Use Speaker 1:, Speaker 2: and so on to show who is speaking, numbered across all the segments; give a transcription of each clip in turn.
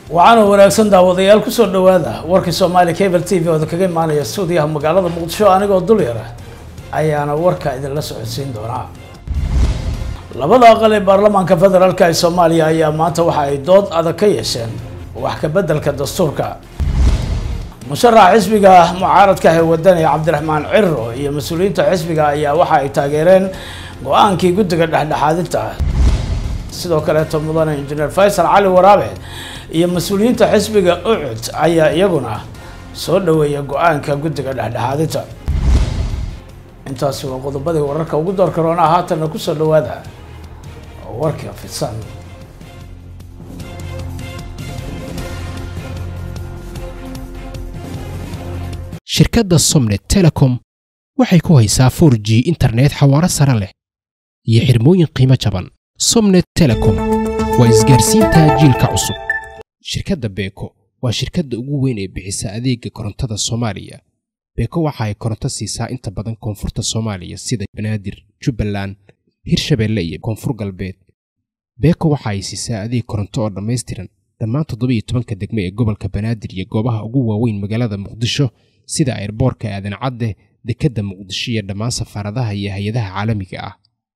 Speaker 1: waxaana wanaagsan daawadayaal kusoo dhawaada warkii soomaali cable t v ooda kaga imaanaya stuudiyaha magaalada muqdisho anigoo dul yara ayaana warka idinla socodsiin doonaa labada aqal ee baarlamaanka federaalk ee soomaaliya ayaa maanta waxa ay dood adag ka yeesheen wax ka beddelka dastuurka musharaxa xisbiga mucaaradka ee wadani cabdiraxmaan ciro iyo mas-uuliyiinta xisbiga ayaa waxa ay taageereen go-aankii guddiga dhexdhexaadinta sidoo kaleeto mudane injineer faysal cali waraabe iyo mas-uuliyiinta xisbiga ucud ayaa iyaguna soo dhaweeya go-aanka guddiga dhexdhexaadinta intaasi waa qodobadii wararka ugu door karoona haatanna kusoo dhawaada warka fidsan
Speaker 2: shirkadda somnet telecom waxay ku haysaa 4 g internet xawaaro sare leh iyo xirmooyin qiimo jaban somnet telecom waa isgaarsiinta jiilka cusub shirkadda beeko waa shirkadda ugu weyn ee bixisa adeega korontada soomaaliya beeko waxa ay koronto siisaa inta badan koonfurta soomaaliya sida banaadir jubbaland hirshabeelle iyo koonfur galbeed beeko waxa ay siisaa adeeg koronto oo dhammaystiran dhammaan toddobiiyo tobanka degme ee gobolka banaadir iyo goobaha ugu waaweyn magaalada muqdisho sida ayrboorka aadan cadde dekedda muqdisho iyo dhammaan safaaradaha iyo hay-adaha caalamiga ah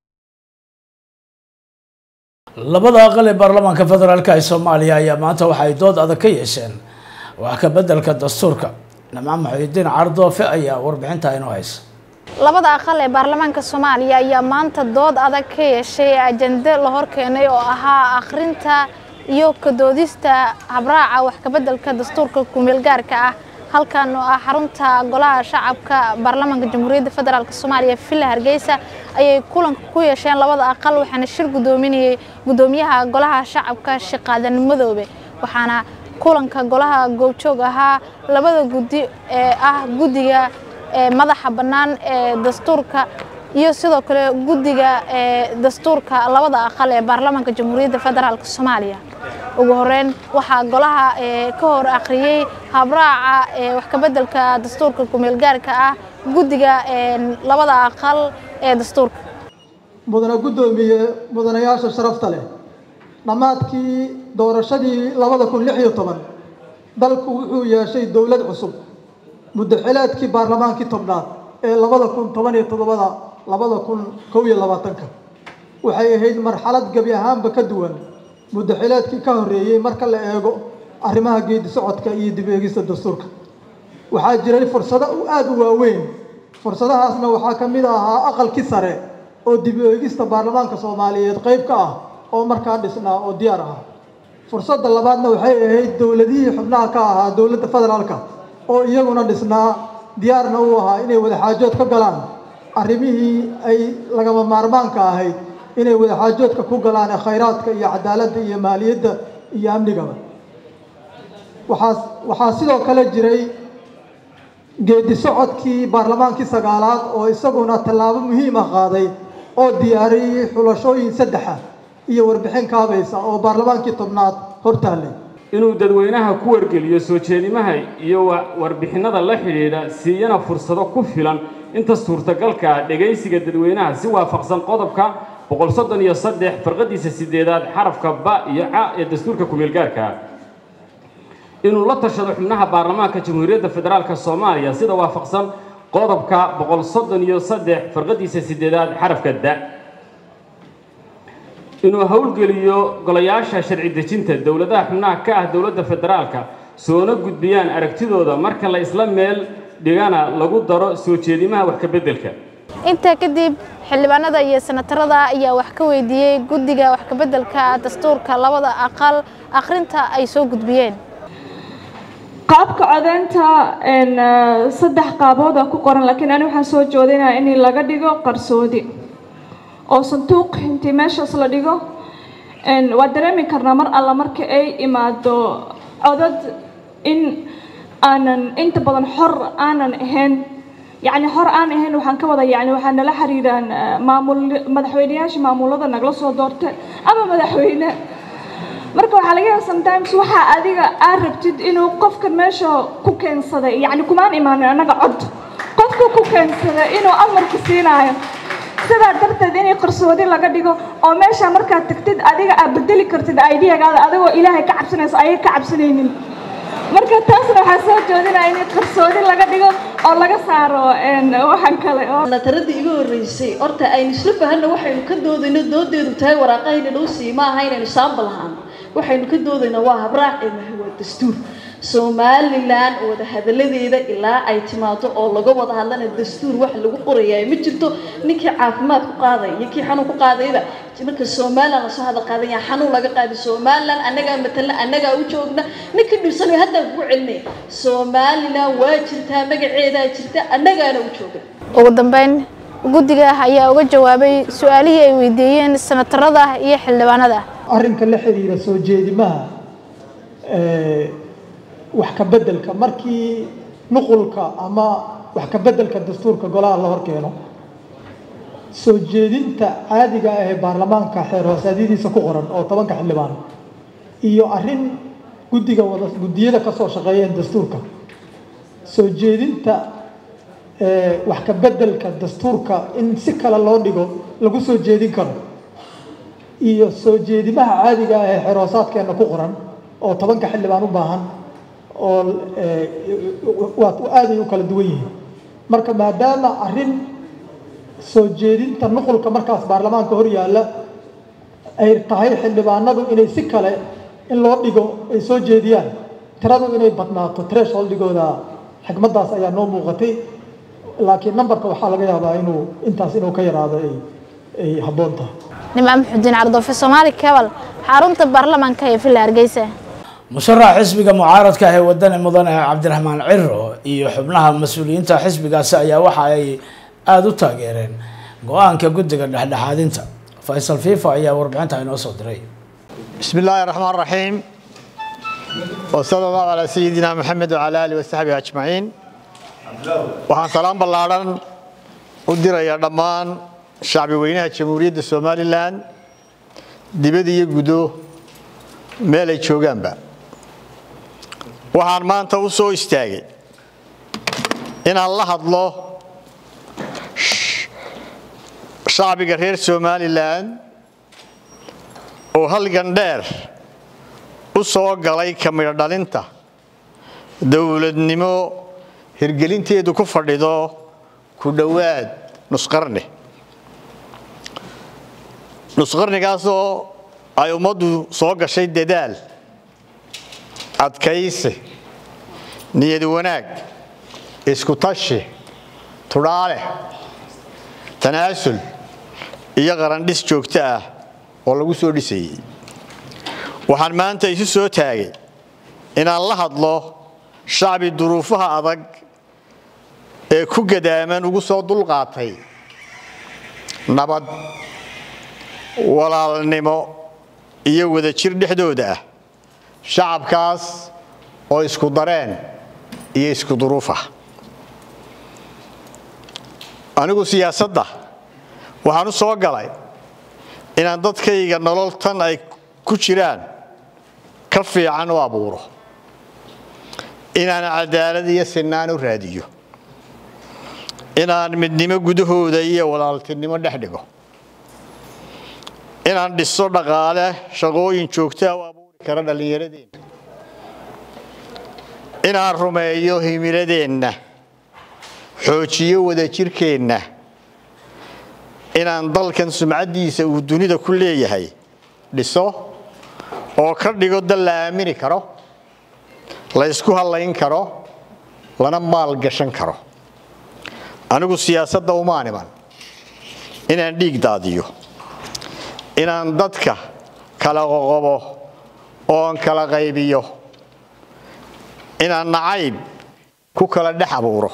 Speaker 1: labada aqal ee baarlamaanka federaalk ee soomaaliya ayaa maanta waxa ay dood adag ka yeesheen wax ka beddelka dastuurka nimco maxuudiin cardoofe ayaa warbixinta inoo haysa
Speaker 3: labada aqal ee baarlamaanka soomaaliya ayaa maanta dood adag ka yeeshay ajende la horkeenay oo ahaa akhrinta iyo kadoodista habraaca wax kabeddelka dastuurka kumeelgaarka ah halkan oo ah xarunta golaha shacabka baarlamaanka jamhuuriyadda federaalk soomaaliya villa hargeysa ayay kulanka ku yeesheen labada aqal waxaana shir gudoominayay gudoomiyaha golaha shacabka shaqaadan madoobe waxaana kulanka golaha goobjoog ahaa labada guddi ee ah guddiga madaxa bannaan ee dastuurka iyo sidoo kale guddiga ee dastuurka labada aqal ee baarlamaanka jamhuuriyadda federaalk soomaaliya ugu horeyn waxaa golaha ka hor akhriyey habraaca wax kabeddelka dastuurka kumeelgaarka ah guddiga labada aqal ee dastuurka
Speaker 4: mudane guddoomiye mudanayaasha sharafta leh dhammaadkii doorashadii labada kun lix iyo toban dalku wuxuu yeeshay dowlad cusub muddaxileedkii baarlamaankii tobnaad ee labada kun toban iyo toddobada labada kun kow iyo labaatanka waxay ahayd marxalad gebi ahaanba ka duwan muddaxileedkii ka horreeyey marka la eego arrimaha geedi socodka iyo dib eegista dastuurka waxaa jiray fursado aada u waaweyn fursadahaasna waxaa ka mid ahaa aqalkii sare oo dib eegista baarlamaanka soomaaliyeed qayb ka ah oo markaa dhisnaa oo diyaar ah fursadda labaadna waxay ahayd dowladihii xubnaha ka ahaa dowladda federaalka oo iyaguna dhisnaa diyaarna u ahaa inay wadaxaajood ka galaan arrimihii ay lagama maarmaanka ahayd inay wadaxaajoodka ku galaan ee khayraadka iyo cadaaladda iyo maaliyadda iyo amnigaba waxaa waxaa sidoo kale jiray geedi socodkii baarlamaankii sagaalaad oo isaguna tallaabo muhiim ah qaaday oo diyaariyey xulashooyin saddexa iyo warbixin kaabaysa oo baarlamaankii tobnaad hortaallay
Speaker 5: inuu dadweynaha ku wargeliyo soo jeedimaha iyo warbixinada la xidhiidha siiyana fursado ku filan inta suurtagalka ah dhegaysiga dadweynaha si waafaqsan qodobka boqol soddon iyo saddex farqadiisa sideedaad xarafka ba iyo ca ee dastuurka kumeelgaarka inuu la tashado xubnaha baarlamaanka jamhuuriyadda federaalk soomaaliya sida waafaqsan qodobka boqol soddon iyo saddex farqadiisa sideedaad xarafka da inuu howlgeliyo golayaasha sharci dejinta dowladaha xubnaha ka ah dowladda federaalka soona gudbiyaan aragtidooda marka la isla meel dhigana lagu daro soo jeedimaha wax ka beddelka
Speaker 3: intaa kadib xildhibaanada iyo senatarada ayaa wax ka weydiiyey guddiga wax kabeddelka dastuurka labada aqal akhrinta ay soo gudbiyeen
Speaker 6: qaabka codeynta saddex qaabood aan ku qoran laakiin ani waxaan soo joodinaya in laga dhigo qarsoodi oo sanduuq intii meeshaas la dhigo waa dareemi karnaa mar alla marka ay imaado codad in aanan inta badan xor aanan ahayn yacni xor aan ahayn waxaan ka wada yacni waxaa nala xiriiraan maamul madaxweyneyaasha maamulada nagala soo doorta ama madaxweyne marka waxaa laga yaaba sometimes waxaa adiga aad rabtid inuu qofka meesha ku keensaday yacni kumaan imaanin annaga cod qofka ku keensaday inuu amarku siinaayo sidaa darteed inay qarsoodi laga dhigo oo meesha markaad tagtid adiga aad bedeli kartid ideyagaada adigoo ilaahay ka cabsanayso ayay ka cabsanaynin marka taasna waxaa soo jeedinaya in qarsoodi laga dhigo oo laga saaro waxaan kale oo
Speaker 7: nataradii iga horreysay horta aynu isla fahanna waxaynu ka doodayno doodeedu tahay waraaqahayna noo siiye ma aha inaynu saambal ahaano waxaynu ka doodayna waa habraaqeena waa dastuur somalilan wada hadaladeeda ilaa ay timaado oo laga wada hadlana dastuur wax lagu qorayaa ma jirto ninkii caafimaad ku qaadaya iyo kii xanuun ku qaadayba marka somalilan lasoo hadal qaadaya xanuun laga qaaday somalilan annagaa matalna annagaa u joogna ninkii dhibsanayo haddaan kugu celinaya somalilan waa jirtaa magaceedaa jirta annagaana u jooga
Speaker 3: ugu dambeyn guddiga ayaa uga jawaabay su-aalihii ay weydiiyeen sanatarada iyo xildhibaanada
Speaker 4: arrinka la xiriira soo jeedimaha wax ka beddelka markii nuqulka ama wax ka beddelka dastuurka golaha la hor keeno soo jeedinta caadiga ah ee baarlamaanka xeer hoosaadyadiisa ku qoran oo tobanka xildhibaan iyo arrin guddiga wada guddiyada ka soo shaqeeyeen dastuurka soo jeedinta wax ka beddelka dastuurka in si kale loo dhigo lagu soo jeedin karo iyo soo jeedimaha caadiga ah ee xeer hoosaadkeenna ku qoran oo tobanka xildhibaan u baahan oo waa aaday u kala duwan yihiin marka maadaama arrin soo jeedinta nuqulka markaas baarlamaanka hor yaalla ay tahay xildhibaanadu inay si kale in loo dhigo ay soo jeediyaan tiradu inay badnaato thresholdhigooda xigmaddaas ayaa noo muuqatay laakiin nambarka waxaa laga yaabaa inuu intaas inuu ka yaraado ay ay habboon tahay
Speaker 3: nimco muxudiin cardoofe soomaali kabal xarunta baarlamaanka ee villa hargeysa
Speaker 1: musharaxa xisbiga mucaaradka ah ee wadani mudane cabdiraxmaan ciro iyo xubnaha mas-uuliyiinta xisbigaasi ayaa waxa ay aada u taageereen go-aanka guddiga dhexdhexaadinta faysal fifa ayaa warbixinta inoo soo diray
Speaker 8: بسم الله الرحمن الرحيم وصلى الله على سيدنا محمد وعلى آله وصحبه أجمعين waxaan salaam ballaaran u dirayaa dhammaan shacbi weynaha jamhuuriyadda somalilan dibad iyo gudo meel ay joogaanba waxaan maanta u soo istaagay inaan la hadlo shacbiga reer somalilan oo halgan dheer u soo galay ka midho dhalinta dowladnimo hirgelinteedu ku fadhido ku dhowaad nusqarni nusqarnigaasoo ay ummaddu soo gashay dadaal adkaysi niyad wanaag isku tashi tudhaale tanaasul iyo qarandhis joogto ah oo lagu soo dhisayey waxaan maanta isu soo taagay inaan la hadlo shacbi duruufaha adag ee ku gadaaman ugu soo dulqaatay nabad walaalnimo iyo wadajir dhexdooda ah shacabkaas oo isku dareen iyo isku duruuf ah anigu siyaasadda waxaan u soo galay inaan dadkayga nolol tan ay ku jiraan ka fiican u abuuro inaan cadaalad iyo sinaan u raadiyo inaan midnimo gudahooda iyo walaaltinimo dhex dhigo inaan dhiso dhaqaale shaqooyin joogtaa u abuuri kara dhallinyaradeenna inaan rumeeyo himiladeenna xoojiyo wadajirkeenna inaan dalkan sumcaddiisa uu dunida ku leeyahay dhiso oo ka dhigo dal la aamini karo la ysku hallayn karo lana maal gashan karo anigu siyaasadda umaan iman inaan dhiig daadiyo inaan dadka kala qoqobo oon kala qaybiyo inaan nacayb ku kala dhex abuuro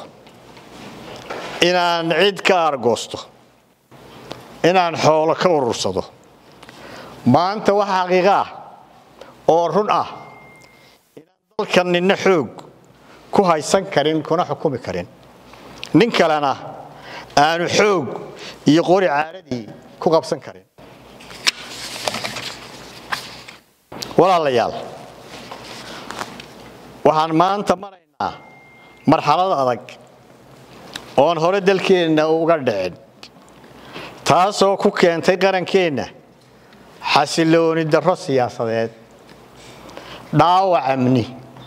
Speaker 8: inaan cid ka aargoosto inaan xoolo ka urursado maanta wax xaqiiqo ah oo run ah inaan dalkan ninna xoog ku haysan karin kuna xukumi karin nin kalena aanu xoog iyo qori caaradii ku qabsan karin walaalayaal waxaan maanta maraynaa marxalad adag oon hore dalkeenna uga dhicin taasoo ku keentay qarankeenna xasilooni darro siyaasadeed dhaawac amni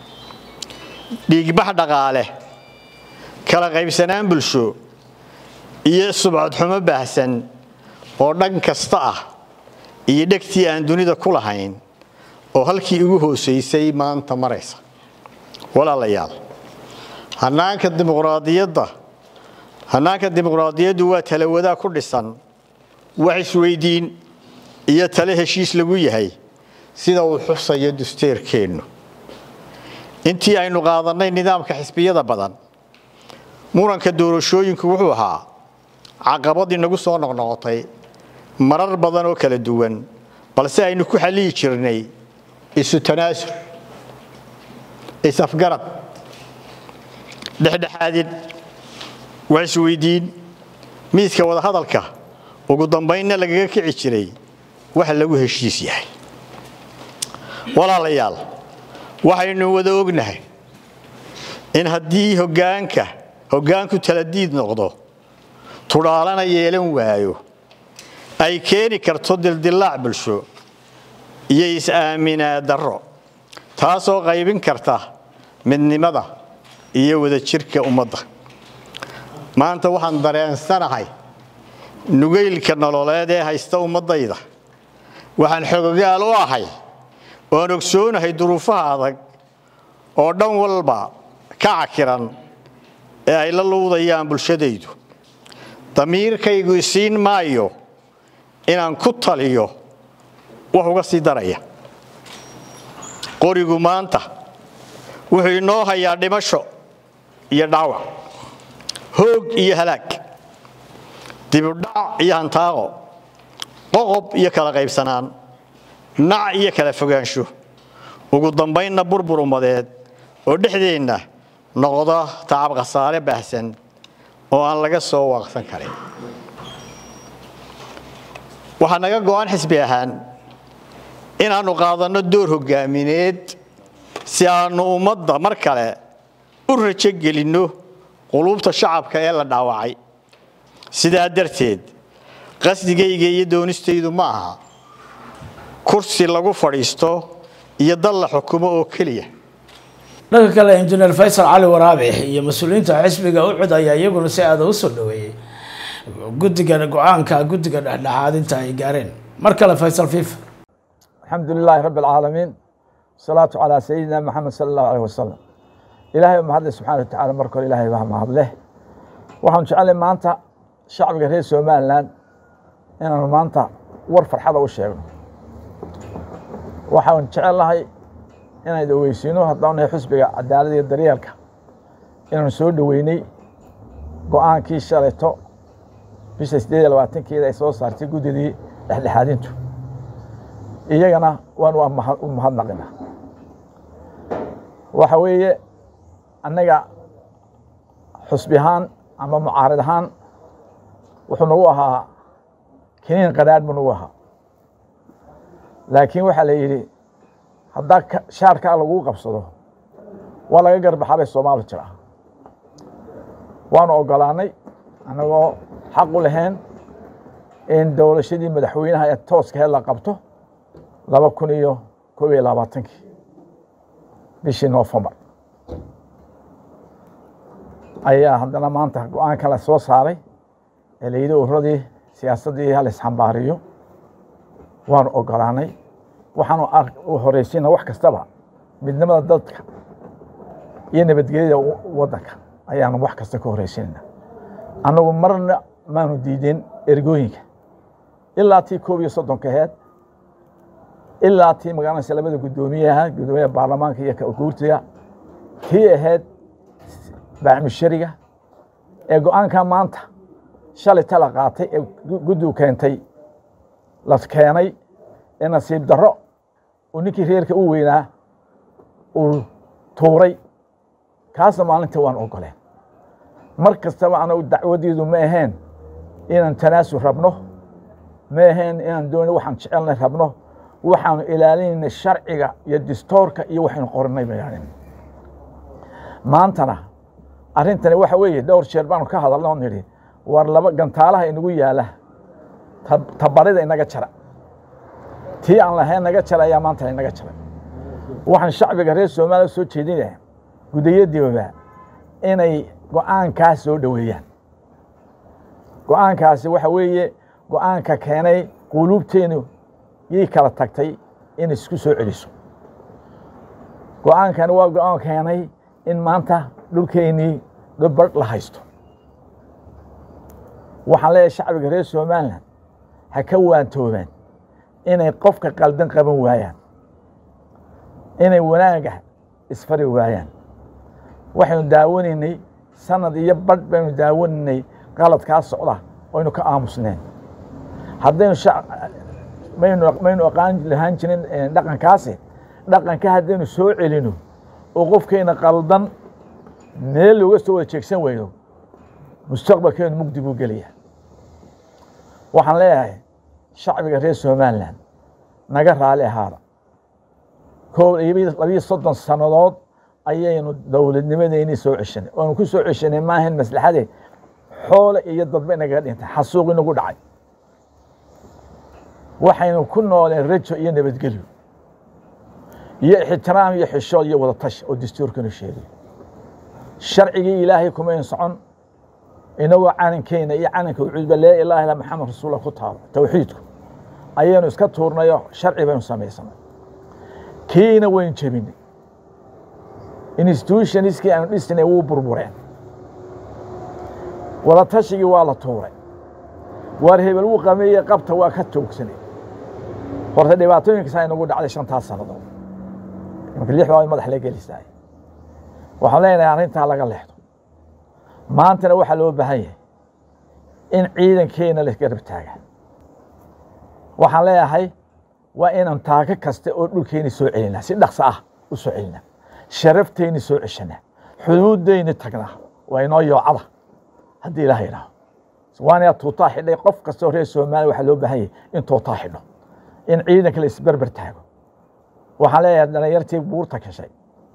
Speaker 8: dhiigbax dhaqaale kala qaybsanaan bulsho iyo subcadxumo baahsan oo dhan kasta ah iyo dhegtii aan dunida ku lahayn oo halkii ugu hoosaysay maanta maraysa walaalayaal hanaanka dimuqraadiyadda hannaanka dimuqraadiyaddu waa talawadaa ku dhisan wax isweydiin iyo tale heshiis lagu yahay sida uu xusayo dusteerkeennu intii aynu qaadannay nidaamka xisbiyada badan muranka doorashooyinku wuxuu ahaa caqabadii nagu soo noqnoqotay marar badan oo kala duwan balse aynu ku xalliyi jirnay isu tanaasul isafgarad dhexdhexaadin wax isweydiin miiska wadahadalka ugu dambaynna lagaga kici jiray waxa lagu heshiis yahay walaalayaal waxaynu wada ognahay in haddii hoggaanka hoggaanku taladiid noqdo tudhaalana yeelan waayo ay keeni karto dildillaac bulsho iyo is-aaminaa darro taasoo qaybin karta midnimada iyo wadajirka ummadda maanta waxaan dareensanahay nugaylka nololeed ee haysta ummaddayda waxaan xogogaal u ahay oan ogsoonahay duruufaha adag oo dhan walba ka cakiran ee ay la luudayaan bulshadaydu damiirkaygu isiin maayo inaan ku taliyo wax uga sii daraya qorigu maanta wuxuu inoo hayaa dhimasho iyo dhaawac hoog iyo halaag dibudhac iyo hantaaqo qoqob iyo kala qaybsanaan nac iyo kala fogaansho ugu dambaynna burbur ummadeed oo dhexdeenna noqda tacab khasaare baahsan oo aan laga soo waaqsan karin waxaa naga go'an xisbi ahaan inaannu qaadanno door hoggaamineed si aannu ummadda mar kale u rajo gelinno quluubta shacabka ee la dhaawacay sidaa darteed qasdigayga iyo doonistaydu ma aha kursi lagu fadhiisto iyo dal la xukumo oo keliya
Speaker 1: dhanka kale injineer faysal cali waraabe iyo mas-uuliyiinta xisbiga u cud ayaa iyaguna si aada u soo dhaweeyey guddiga go-aanka guddiga dhexdhexaadinta ay gaareen mar kale faysal fifa
Speaker 9: الحمد لله رب العالمين الصلاة على سيدنا محمد صلى الله عليه وسلم إلهي ومحد سبحانه وتعالى مركو إلهي بها محد له waxaan jeclay maanta shacbiga reer somalilan inaanu maanta war farxada u sheegno waxaan jecelahay inaan dhaweysiino haddaan nahay xusbiga cadaaladda iyo daryeelka inaanu soo dhoweynay go-aankii shalayto bisha sideed iyo labaatankeeda ay soo saartay guddidii dhexdhexaadintu iyagana waan u mahadnaqina waxa weeye annaga xusbi ahaan ama mucaarid ahaan wuxuu nagu ahaa kiniin qadhaadh buu nagu ahaa laakiin waxaa la yidhi haddaa shaarkaa laguu qabsado waa laga garbaxaa bay soomaali jira waanu ogolaanay annagoo xaq u lahayn in dowlashadii madaxweynaha ee tooskaheed la qabto laba kun iyo koob iyo labaatankii bishii noofembar ayaa haddana maanta go-aanka la soo saaray ee la yidhi ururadii siyaasaddii hal isxambaariyo waanu ogolaanay waxaanu horeysiina wax kastaba midnimada dadka iyo nabadgelyada waddanka ayaanu wax kasta ka horeysiinayna annagu marna maanu diideen ergooyinka ilaa tii koob iyo soddonka aheed ilaa tii magaalanaysa labada guddoomiyaha guddoomiyaha baarlamaanka iyo guurtiga tii ahayd baacmushariga ee go-aanka maanta shalay tala qaatay ee guddigu keentay la keenay ee nasiib darro uu ninkii reerka u weynaa uu tuuray kaasna maalintii waan ogoleen mar kastaba anagu dacwaddiidu ma ahayn inaan tanaasul rabno ma ahayn inaan dooni waxaan jecelnay rabno waxaanu ilaalinayna sharciga iyo distoorka iyo waxaynu qoranay bayaanin maantana arrintani waxa weeye dhowr jeer baanu ka hadalna oo nidhi war laba gantaalaha inagu yaala tabarida inaga jara tii aan lahayn naga jara ayaa maanta inaga jaray waxaan shacbiga reer soomaaliya soo jeedinaya gudayadiiba inay go-aankaas soo dhoweeyaan go-aankaasi waxa weeye go-aanka keenay quluubteenu yay kala tagtay in isku soo celiso go-aankani waa go-aan keenay in maanta dhulkeennii dhubadh la haysto waxaan leeyahay shacbiga reer somalilan ha ka waantoobaan inay qofka qaldan qaban waayaan inay wanaaga isfari waayaan waxaynu daawanaynay sanad iyo badh baynu daawanaynay qaladkaa socda oynu ka aamusneen haddaynu maynu maynu aqaan lahaan jirin dhaqankaasi dhaqanka haddaynu soo celino oo qofkayna qaldan meel looga soo wada jeegsan weyno mustaqbalkeenu mugdi buu gelaya waxaan leeyahay shacbiga reer somalilan naga raali ahaada koo labiyo soddon sannadood ayaynu dowladnimadeynii soo ceshanay oonu ku soo ceshanay maahan maslaxade xoole iyo dadba inaga dhintay xasuuq inagu dhacay waxaynu ku nooleen rajo iyo nabadgelyo iyo ixtiraam iyo xishood iyo wadatash oo dastuurkanu sheegay sharcigii ilaahay kumayn socon inagoo calankeena iyo calanka ucuudba laa ilaaha illa maxamed rasuullah ku taalo towxiidku ayaynu iska tuurnayo sharci baynu samaysanay kiina waynu jebinay institutionskii aanu dhisnay wuu burbureen wadatashigii waa la tuuray waar hebel wuu qameeye qabta waa ka toogsanay horta dhibaatooyinkasaa inagu dhacday shantaas sannadood imanka lix baa madax la gelisaay waxaan leenahay arrintaa laga leexdo maantana waxaa loo baahan yahay in ciidankeena la garab taaga waxaan leeyahay waa inaan taako kasta oo dhulkeeni soo celinaa si dhaqso ah u soo celinaa sharafteyni soo ceshanaa xuduuddeyni tagnaa waa inoo yoocada haddii ilaah yidhaaho waana tuutaa xidhay qof kastoo reer soomaaliya waxaa loo baahan yahay in tuutaa xidho in ciidanka la isberber taago waxaan leeyahay dhalinyartii buurta gashay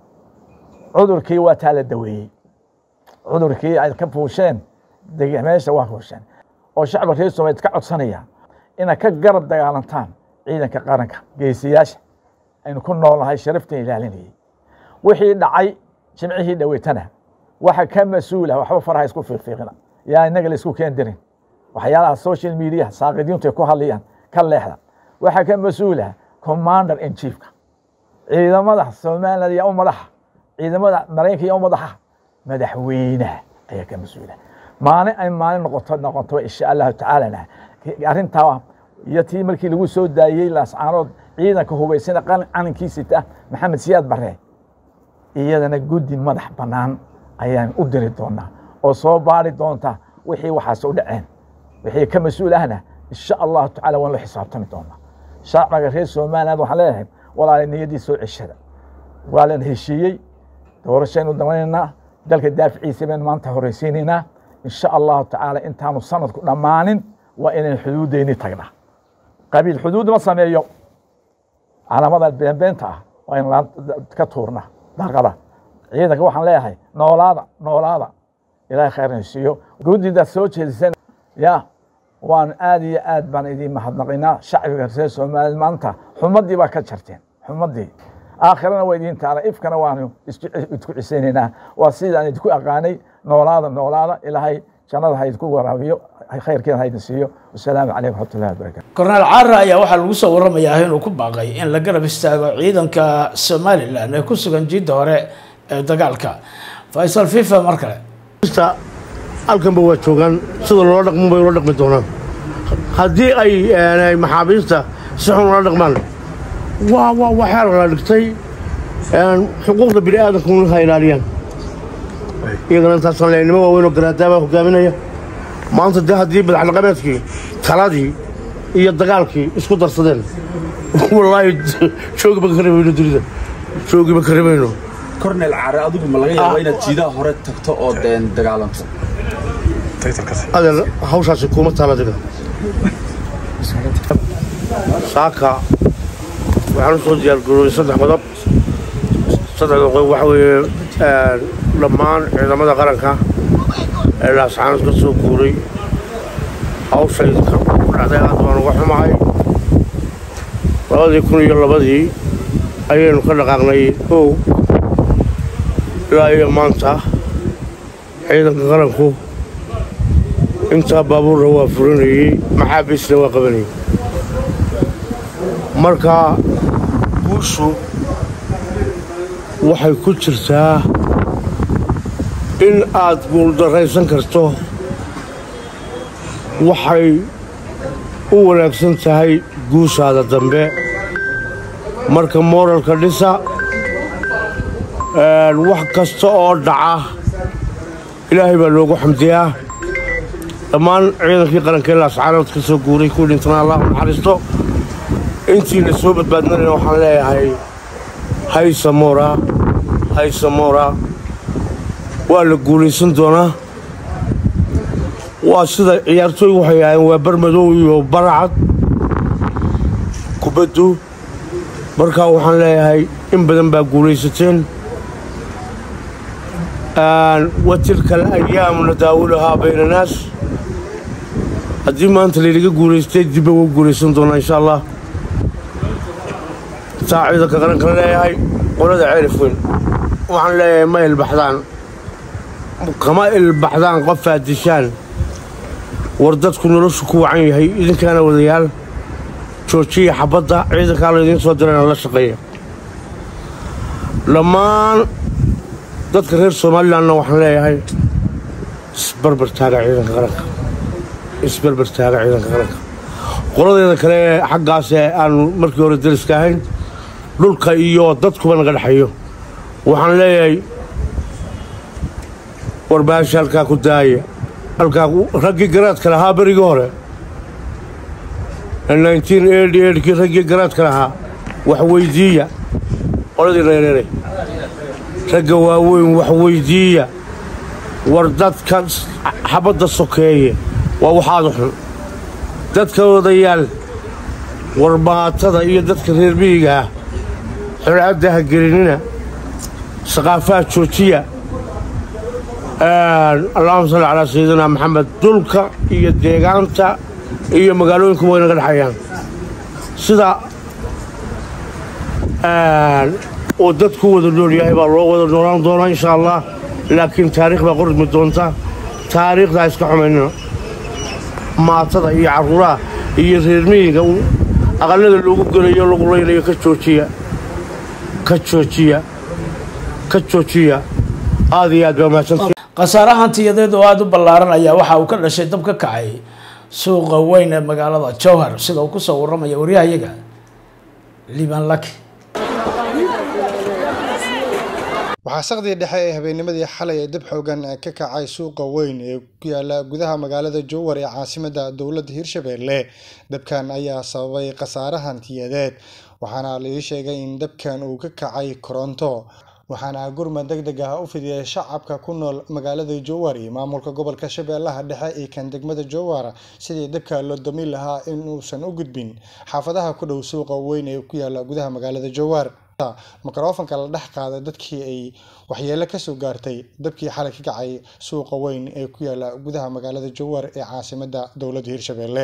Speaker 9: cudurkii waa taa la daweeyey cudurkii ay ka fuusheen meesha waa fuusheen oo shacba reer soomaliyeed ka codsanaya inaad ka garab dagaalantaan ciidanka qaranka geesiyaasha aynu ku noolnahay sharaftan ilaalinayay wixii dhacay jimcihii dhaweytana waxa ka mas-uula waxba faraha isku fiiqfiiqina yaa inaga la isku keen dirin waxyaalaha social media saaqidiintu ay ku hadlayaan ka leexda waxa ka mas-uula commander in chiefka ciidamada somaliland yaa u madaxa ciidamada maraykanka yaa u madaxa madaxweynaha ayaa ka mas-uula maalin ay maalin noqoto noqoto insha allahu tacaalana arrintaa iyo tii markii lagu soo daayey laascaanood ciidanka hubaysana calankiisita maxamed siyaad bare iyadana guddi madax bannaan ayaan u diri doonaa oo soo baari doonta wixii waxaas u dhaceen wixii ka mas-uul ahna insha allahu tacala waan la xisaabtami doonaa shacbiga reer somaliland waxaan leeyahay walaala niyaddii soo ceshada waa lan heshiiyey doorashaynu damanaynaa dalka daaficiisa baynu maanta horeysiinaynaa insha allahu tacaala intaanu sanadku dhammaanin waa inaynu xuduuddeyni tagnaa qabiil xuduud ma sameeyo calaamada beenbeenta ah waa in ka tuurnaa daaqada ciidanka waxaan leeyahay noolaada noolaada ilaahay khayrna siiyo guddida soo jeedisan ya waan aad iyo aad baan idiin mahadnaqaynaa shacbiga reer soomaaliya maanta xumadii baa ka jarteen xumadii aakhirana waa idiin taala ifkana waanu isku cisaynaynaa waa sidaan idinku aqaanay noolaada noolaada ilaahay jannada ha idinku waraabiyo khayrkeeda ha idin siiyo wasalaamu calaykum waraxmatullahi wabarakatu
Speaker 1: korneel caara ayaa waxaa lagu soo waramayaa inuu ku baaqay in la garab istaago ciidanka somalilan ee ku sugan jidda hore ee dagaalka faysal fifa mar kale
Speaker 10: halkanba waa joogaan sida loola dhaqmo bay ula dhaqmi doonaan haddii ay maxaabiista si xun ula dhaqmaan waa waa waxaa la dhigtay xuquuqda bini aadamka un ha ilaaliyaan iyagana intaasaan leeyahay nimo waaweyn oo garaadaabaa hogaaminaya maanta dee haddii madaxdhaqameedkii taladii iyo dagaalkii isku darsadeen wallaahi joogiba ka rebayno dunida joogiba ka rebayno
Speaker 11: kornel caare adigu ma laga yaabo inaad jiidaha hore tagto oo deen dagaalanto
Speaker 10: adeer hawshaasi kuma taala adiga saaka waxaan u soo diyaargaroobay saddex qodob saddexda qodob waxa weeye dhammaan ciidamada qaranka ee laascaanood ka soo guuray hawshay dhacday aad baan uga xumahay labadii kun iyo labadii ayaynu ka dhaqaaqnay kow ilaa iyo maanta ciidanka qaranku intaa baabuurna waa furinayey maxaabiisna waa qabanayey marka guushu waxay ku jirtaa in aad guuldarraysan karto waxay u wanaagsan tahay guushaada dambe marka mooralka dhisa wax kasta oo dhaca ilaahay baa loogu xamdiyaa dhammaan ciidankii qaranka ilaa ascaanood ka soo guuray kuwii dhintana allah u naxariisto intiina soo badbaadnanayna waxaan leeyahay haysamora haysamora waa la guulaysan doonaa waa sida ciyaartooy waxay ahaayeen waa barmadow iyo baracad kubaddu markaa waxaan leeyahay in badan baa guulaysateen wa tilka alayaamu nadaawulahaa bayna naas haddii maanta laynaga guulaystay dibba waa guulaysan doonaa insha allah taa ciidanka qaranka leeyahay qolada ceelif weyn waxaan leeyahay ma ilbaxdaan kama ilbaxdaan qofaad dishaan war dadku noloshu ku wacan yahay idinkaana wadayaal joojiya xabadda ciidankaa laydiin soo dirayna la shaqeeya dhammaan dadka reer somalilanna waxaan leeyahay isbarbar taaga ciidanka qaranka isbarbar taaga ciidanka qaranka qoladeeda kale ee xaggaas ee aanu markii hore dariska ahayn dhulka iyo dadkuba naga dhexeeyo waxaan leeyahay warbaahisha halkaa ku daaya halkaa raggii garaadka lahaa berigii hore kii raggii garaadka lahaa wax weyddiiya qoladii reereeray ragga waaweyn wax weyddiiya war dadka xabadda sokeeye waa waxaadu xun dadka odayaal warbaatada iyo dadka reer miyiga ah xulcadda ha gelinina saqaafaha joojiya allahuma salli calaa sayidina maxamed dulka iyo deegaanta iyo magaalooyinku way naga dhexayaan sida uu dadku wada nool yahay baa loo wada noolaan doonaa insha allah laakiin taariikh baa qormi doonta taariikhdaa iska xumaynina maatada iyo carruuraha iyo reermiyiga aqallada loogu gelayo lagu laynayo ka joojiya ka joojiya ka joojiya aad iyo aad baa mahadsantii
Speaker 1: khasaare hantiyadeed oo aada u ballaaran ayaa waxa uu ka dhashay dab ka kacay suuqa weyn ee magaalada jowhar sida uu kusoo warramaya waryahayaga liban laki
Speaker 12: waxaa saqdii dhexe ee habeennimadii xalay ee dab xoogan ka kacay suuqa weyn ee ku yaala gudaha magaalada jowhar ee caasimadda dowladda hirshabeelle dabkan ayaa sababay khasaare hantiyadeed waxaana laii sheegay in dabkan uu ka kacay koronto waxaana gurmad deg deg ah u fidiyay shacabka ku nool magaalada jowhar iyo maamulka gobolka shabeellaha dhexe iyo kan degmada jowhar sidii dabka loo damin lahaa in uusan u gudbin xaafadaha ku dhow suuqa weyn ee ku yaala gudaha magaalada jowhar mikrofonka la dhex qaaday dadkii ay waxyeelo kasoo gaartay dabkii xalay ka kacay suuqa weyn ee ku yaala gudaha magaalada jowhar ee caasimadda dowladda hirshabeelle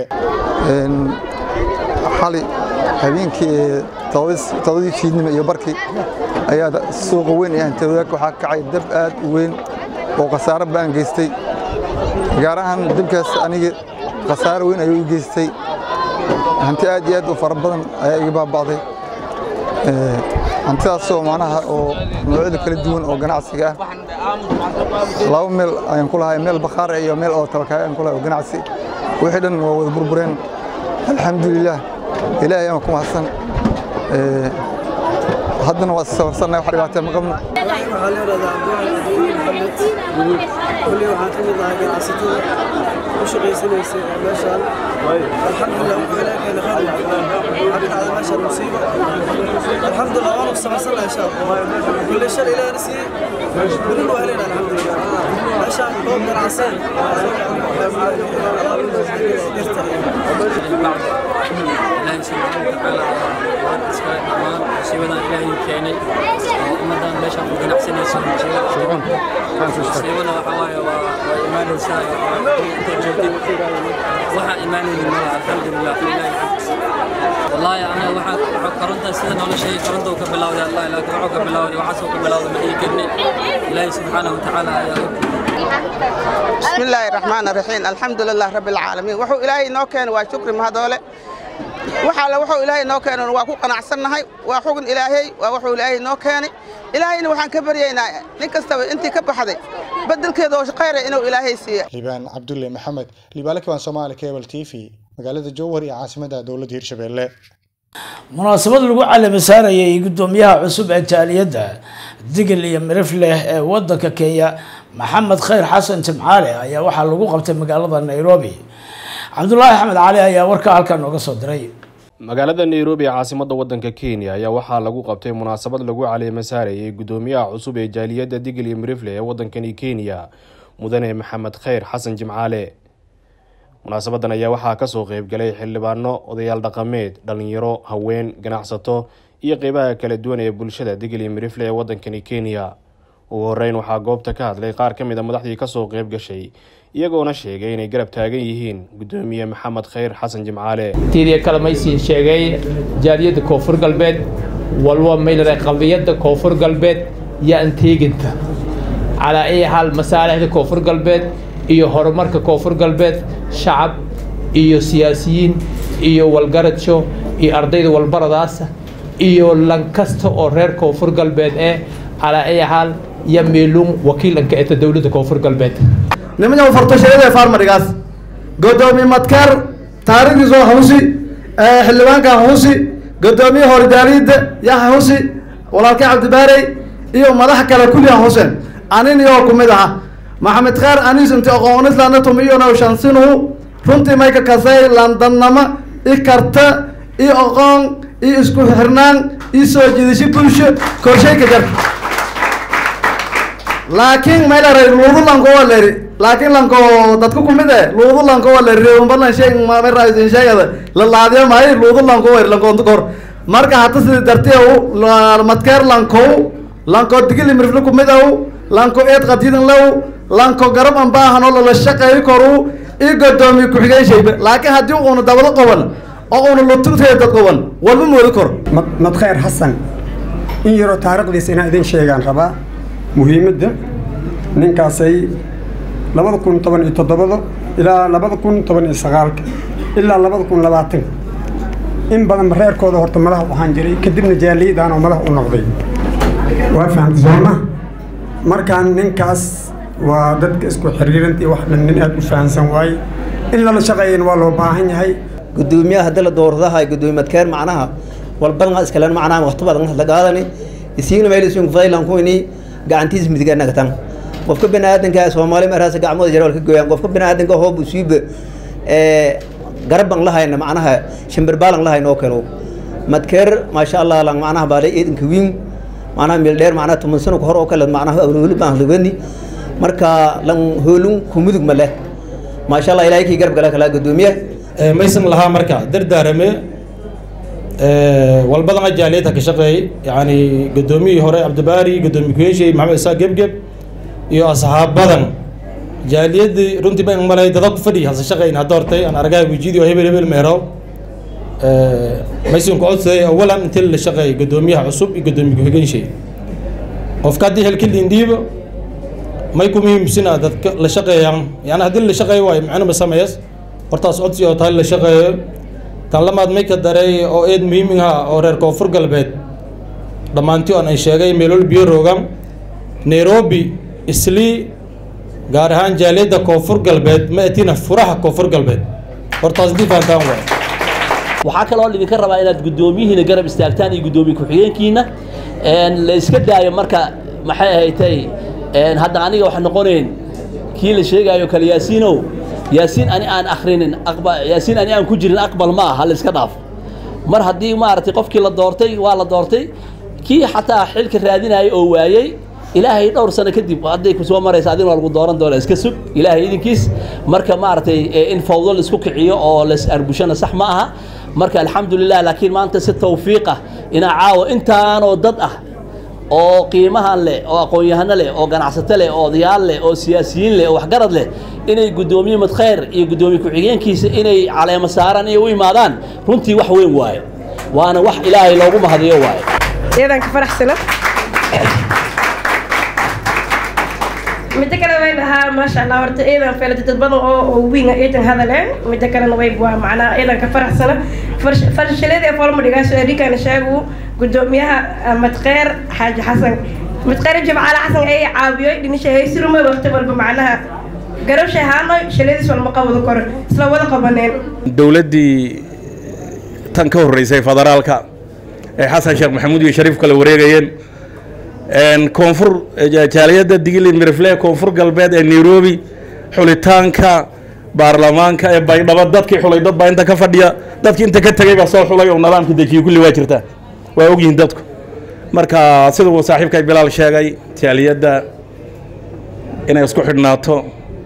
Speaker 13: xali habeenkii todobadii fiidnimo iyo barkii ayaa suuqa weyn ee hantiwadaag waxaa kacay dab aad u weyn oo khasaare baan geystay gaar ahaan dabkaas aniga khasaare weyn ayuu i geystay hanti aad iyo aad u fara badan ayaa iga baaba'day hantidaasoo macnaha oo noocyada kala duwan oo ganacsiga ah laba meel ayaan ku lahay meel bakhaar iyo meel oo tabakaay ayaan ku lahay oo ganacsi wixii dhan waa wada burbureen alxamdulilah ilaahay aan ku mahadsan haddana waa sabarsannahay wax dhibaatee ma qabno
Speaker 14: kulli waxaan ka mid ahay ganacsatada ku shaqaysanaysa meeshaan alxamdulilah wuxuu ilaahay keena khayr waxaa ka dhacday meeshaan musiibo alxamdulilah waanu sabarsannahay insha allah kulli shal ilaahna siiyey welina waa helayna alxamdulilah meeshaan goob ganacsan
Speaker 15: ilaahay subxaana watacaala waan iskale dhammaan musiibadan ilaahay keenay oo ummadan meeshaan ku ganacsanayso musiibada waxaa waaye waa waa imaanaysaa intay joogtid waxaa imaanaynin malaha alxamdulilah wallaahi anaga waxaa waxaa koronta sida noola sheegay koronta uu ka bilowday allah laakiin wuxuu ka bilowday waxaasuu ka bilowday ma dhihi karni ilaahi subxaanahu watacaala ayaa og
Speaker 16: بسم الله الرحمن الرحيم الحمد لله رب العالمين وحو إلهي نو كان وشكر مهدولة وحال وحو إلهي نو كان وكو قناعسنهي وحو إلهي وحو إلهي نو كان إلهي وحان كبرينا نكستوي انت كبحدي بدل كده وشقير إنه إلهي سي
Speaker 12: liibaan cabdulle maxamed liibaale kibaan soomaali cable t v magaalada jowhar iyo caasimada dowladda hirshabelle
Speaker 1: munaasabad lagu calami saarayay gudoomiyaha cusub ee jaaliyadda digil iyo mirifleh ee wadanka kenya maxamed khayr xasan jimcaale ayaa waxaa lagu qabtay magaalada nairobi cabdulaahi axmed cali ayaa warka halkan nooga soo diray
Speaker 17: magaalada nairobi ee caasimadda waddanka kenya ayaa waxaa lagu qabtay munaasabad lagu caleema saarayay gudoomiyaha cusub ee jaaliyadda digil iyo mirifle ee waddankani kenya mudane maxamed khayr xasan jimcaale munaasabadan ayaa waxaa kasoo qeybgalay xildhibaano odayaal dhaqameed dhalinyaro haween ganacsato iyo qeybaha kala duwan ee bulshada digil iyo mirifle ee waddankani kenya ugu horeyn waxaa goobta ka hadlay qaar ka mid a madaxdii kasoo qeyb gashay iyagoona sheegay inay garab taagan yihiin gudoomiye maxamed khayr xasan jimcaale
Speaker 18: tiidiya kale maysiin sheegay jaaliyadda koonfur galbeed walba maylare qadiyadda koonfur galbeed iyo anteeginta calaa ay xaal masaalixda koonfur galbeed iyo horumarka koonfur galbeed shacab iyo siyaasiyiin iyo walgaradsho iyo ardayda walbaradaasa iyo lan kasta oo reer koonfur galbeed ee calaa ay xaal iyo meeluun wakiilanka eta dowladda koonfur galbeed
Speaker 19: nimanka fartashayada farmarigaas godoomiye madkar taariikhdiisa husi xildhibaanka husi godoomiye horjaaliyadda yaha husi walaalkay cabdibaarey iyo madax kale kulliha huseen anin iyo kumid aha maxamed khaar anis inti aqoonislanna tumiyona shansinuhu runtii may ka kasay landannamo i karta i aqoon i isku xirnaan i soo jiidasho bulsho korshay ka jarta laakiin maylaray luudu lanko waa leri laakiin lanko dadka kumid e luudu lanko waa leri reewambalan sheeg mameraisin sheegada la laadiya maayo luudu lanko wer lankoonta kor marka hata sidi dartiya madkeer lankow lanko digili mirfle kumid aw lanko eed qadiidan law lanko garab an baahanoo lala shaqeeyo koru i godoomiye ku-xigeen shayba laakiin haddii uuna dabado qaban oo uuna lutugteeda dad qaban walba moodi kor
Speaker 20: madkhayr xasan in yaroo taariikhdiisa inaan idin sheegaan rabaa muhiimadda ninkaasay labada kun toban iyo toddobada ilaa labada kun toban iyo sagaalka ilaa labada kun labaatanka in badan reerkooda horta madax u ahaan jiray kadibna jaaliyadaan oo madax u noqday waa fahamta sooma markaan ninkaas waa dadka isku xiriirantii wax dhan nin aad u fahamsan waaye in lala shaqeeyana waa loo baahan yahay
Speaker 21: gudoomiyaha hadii la dooradaha gudoomiye madkeer macnaha walbadan iskalen macnaha waqti badan la qaadani isiigna meel isin faylan kuini gacantiisa midiga nagtan qofka biniaadanka soomaali maraasa gacmooda jara ka gooyaan qofka biniaadanka hoob usiiba garaban lahayna macnaha shimbirbalan lahayn oo kale madkeer maasha allah lang macnaha baalay eedanka wiin macnaha meel dheer macnaha toban sano ka hor oo kale macnaha awlawli baan lagani marka lan hoolun kumudug ma leh maasha allah ilaahay kii garab gala kala gudoomiye
Speaker 22: maysan lahaa marka dardaarame walbadana jaaliyadda ka shaqeeyay yani gudoomiyihii hore cabdibaari gudoomiye kuyeeshay maxamed isaaq gebgeb iyo asxaab badan jaaliyadii runtii baan malay dada ku fadhiya hase shaqeyn hadda hortay aan argaha wijiidi oo hebel hebel meerow maysan ku codsaday awalan intii la shaqeeyay gudoomiyaha cusub iyo gudoomiye ku-xigeenshay qofka haddii helki liindhiibo may ku muhiimsina dadka la shaqeeyaan yani haddii la shaqeeyo waayo macno ma sameeyas hortaas codsi oo tahay la shaqeeyo tan lamaad may ka dareey oo eed muhiimiha oo reer koonfur galbeed dhammaantii oon ay sheegay meelol biyo roogan nairobi islii gaar ahaan jaaliyadda koonfur galbeed ma atina furaha koonfur galbeed hortaas intii fahantaan waay
Speaker 23: waxaa kaloo idinka rabaa inaad guddoomiyihiina garab istaagtaan iyo guddoomiye ku-xigeenkiina la iska daayo marka maxay ahaydtay hadda aniga waxa noqonayn kii la sheegaayo kale yaasiinow yaasiin ani aan akhrinin yaasiin ani aan ku jirin aqbal ma aha la iska dhaafo mar haddii maaragtay qofkii la doortay waa la doortay kii xataa xilka raadinayay oo waayey ilaahay dhowr sano kadib hadday ku soo maraysa adin waa lagu dooran doona iska sug ilaahay idinkiis marka maaragtay in fawdo la isku kiciyo oo la is arbushana sax ma aha marka alxamdulilah laakiin maanta si tawfiiq ah inaa caawa intaanoo dad ah oo qiimahan leh oo aqoon-yahano leh oo ganacsato leh oo odayaal leh oo siyaasiyiin leh oo waxgarad leh inay guddoomiye madkhayr iyo guddoomiye ku-xigeenkiisa inay caleemo saaraan iyo u imaadaan runtii wax weyn waaye waana wax ilaahay loogu mahadiyo waaye
Speaker 2: iyadan ka faraxsana midda kale way dhahaa maasha allah horta iyadan feelata dad badan oo oo wiinga iyadan hadaleen midda kalena way waa macnaa iyadan ka faraxsana farshaladii folma dhigaaso erikana sheegu guddoomiyaha madkheer xaaji xasan madkheer jimcaale xasan ay caawiyoy dhinisha haysirume waqti walba macnaha garabshay haanoy shaladiis walma qabado koro isla wada qabaneen
Speaker 5: dowladdii tan ka horreysay federaalka ee xasan sheekh maxamuud iyo shariif kale wareegayeen koonfur jaaliyadda digili mirifle koonfur galbeed ee nairobi xulitaanka baarlamaanka ee baydhabo dadkii xulay dad baa inta ka fadhiya dadkii inta ka tegay baa soo xulay oo nidaamka dejiyey kulli waa jirtaa waa ogyihiin dadku marka siduu saaxiibkay bilaal sheegay jaaliyadda inay isku xidhnaato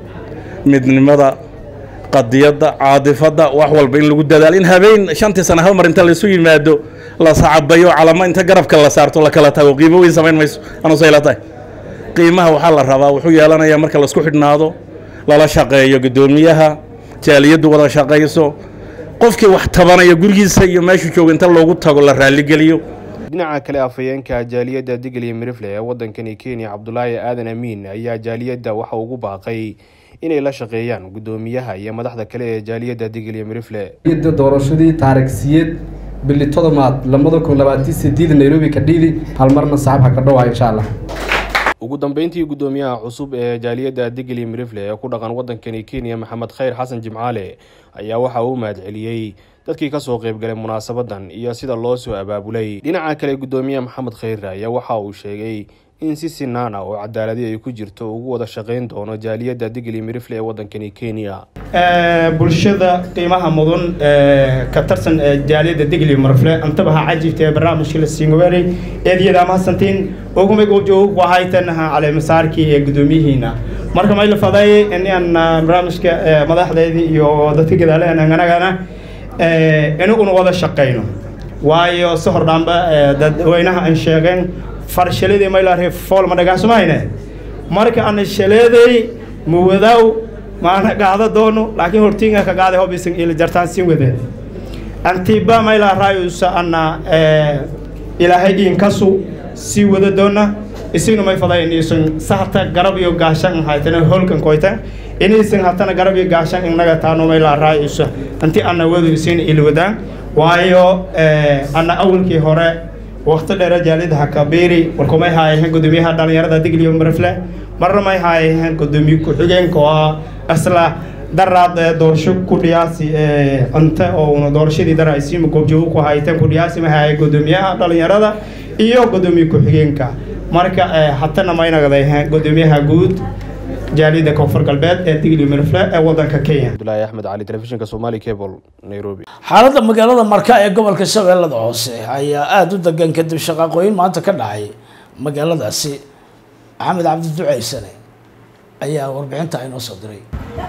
Speaker 5: midnimada qadiyadda caadifadda wax walba in lagu dadaalo in habeen shantii sano hal mar inta laysu yimaado la sacabayo calamo inta garabka la saarto la kala tago qiimo weyn samayn mayso anuse ila tahay qiimaha waxaa la rabaa wuxuu yeelanayaa marka laisku xidhnaado lala shaqeeyo guddoomiyaha jaaliyaddu wada shaqayso qofkii wax tabanaya gurigiisa iyo meeshuu jooga inta loogu tago la raaligeliyo
Speaker 17: dhinaca kale afhayeenka jaaliyadda digil iyo mirifle ee waddankani kenya cabdulaahi aadan amiin ayaa jaaliyadda waxa ugu baaqay inay la shaqeeyaan guddoomiyaha iyo madaxda kale ee jaaliyadda digil iyo mirifle
Speaker 6: doorashadii taarikhsiyeed bili todobaad labada kun labaatan sideed nairobi ka dhiidi hal marna saxaabha ka dhowaa insha allah
Speaker 17: ugu dambeyntii guddoomiyaha cusub ee jaaliyadda digil iyo mirifle ee ku dhaqan waddankani kenya maxamed khayr xasan jimcaale ayaa waxa uu mahadceliyey dadkii kasoo qaybgalay munaasabadan iyo sida loo soo abaabulay dhinaca kale guddoomiyaha maxamed khayr ayaa waxa uu sheegay in si sinaan ah oo cadaaladi ay ku jirto ugu wada shaqayn doono jaaliyadda digil iyo mirifle ee waddankani kenya
Speaker 24: bulshada qiimaha mudan ka tirsan jaaliyadda digli marfle antaba ha cajibta ee barnaamijka la siingoweelay eedyada mahadsantiin ogumay goobjoog waxaytanaha caleemasaarkii ee guddoomiyihiina marka may la faday inaan barnaamijka madaxdeedii iyo dadka gadaalehen anagana inaguna wada shaqayno waayo si hordhaanba dadweynaha aan sheegeen farshaladii maylaarhe fool ma dhagaasmayne marka ana shaleeday muwadaaw maana gaado doono laakiin hortiinga ka gaaday hobisan ila jartaan sin wade antiba mayla raayusa ana ilaahay inkasu sii wada doona isina may faday inaysan sahata garab iyo gaashan haytana holkan koyta inaysan hatana garab iyo gaashan inaga taano mayla raayusa anti ana wadu isina ila wadaan waayo ana awalkii hore waqti dheer jaalida hakabeeri warkumay haayeen gudoomiyaha dhalinyarada digliyo marfle marna may haayeen gudoomiye ku-xigeenka oo asla daraad doorasho ku dhiyaasi cunte oo doorashadii dara ay siima goobjoogo ku hayteen ku dhiyaasi ma haayeen gudoomiyaha dhalinyarada iyo gudoomiye ku-xigeenka marka hatana maynagday gudoomiyaha guud jaalida koonfur galbeed ee digli marfle ee wadanka kenya
Speaker 17: abdulaahi axmed cali telefishinka somali cable nairobi
Speaker 1: xaaladda magaalada marka ee gobolka shabeellada hoose ayaa aada u degan kadib shaqaaqooyin maanta ka dhacay magaaladaasi maxamed cabdi duceysane ayaa warbixinta inoo soo diray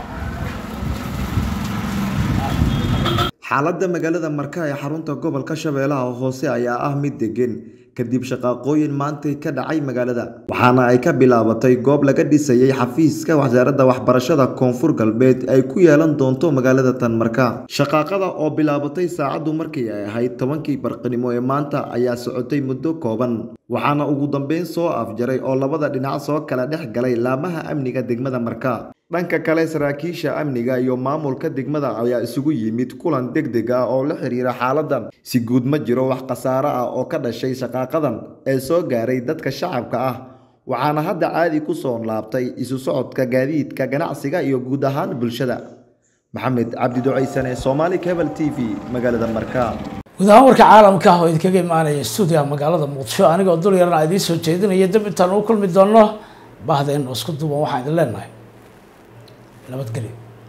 Speaker 25: xaaladda magaalada marka ee xarunta gobolka shabeellaha hoose ayaa ah mid degan kadib shaqaaqooyin maantay ka dhacay magaalada waxaana ay ka bilaabatay goob laga dhisayay xafiiska wasaaradda waxbarashada koonfur galbeed ay ku yeelan doonto magaalada tanmarka shaqaaqada oo bilaabatay saacaddu markii ay ahayd tobankii barqinimo ee maanta ayaa socotay muddo kooban waxaana ugu dambeyn soo afjaray oo labada dhinac soo kala dhex galay laamaha amniga degmada marka dhanka kale saraakiisha amniga iyo maamulka degmada ayaa isugu yimid kulan degdeg ah oo la xiriira xaaladan si guud ma jiro wax khasaare ah oo ka dhashay shaqaaqadan ee soo gaaray dadka shacabka ah waxaana hadda caadi ku soo laabtay isu socodka gaadiidka ganacsiga iyo guud ahaan bulshada maxamed cabdi ducaysane somaali cable t v magaalada marka
Speaker 1: guud ahaan warka caalamka ah oo idinkaga imaanaya stuudiyaha magaalada muqdisho anigoo dul yarna idiin soo jeedinaya dib intaan u kulmi doonno bahda inoo isku duuban waxaan idin leenahay nabadgelyo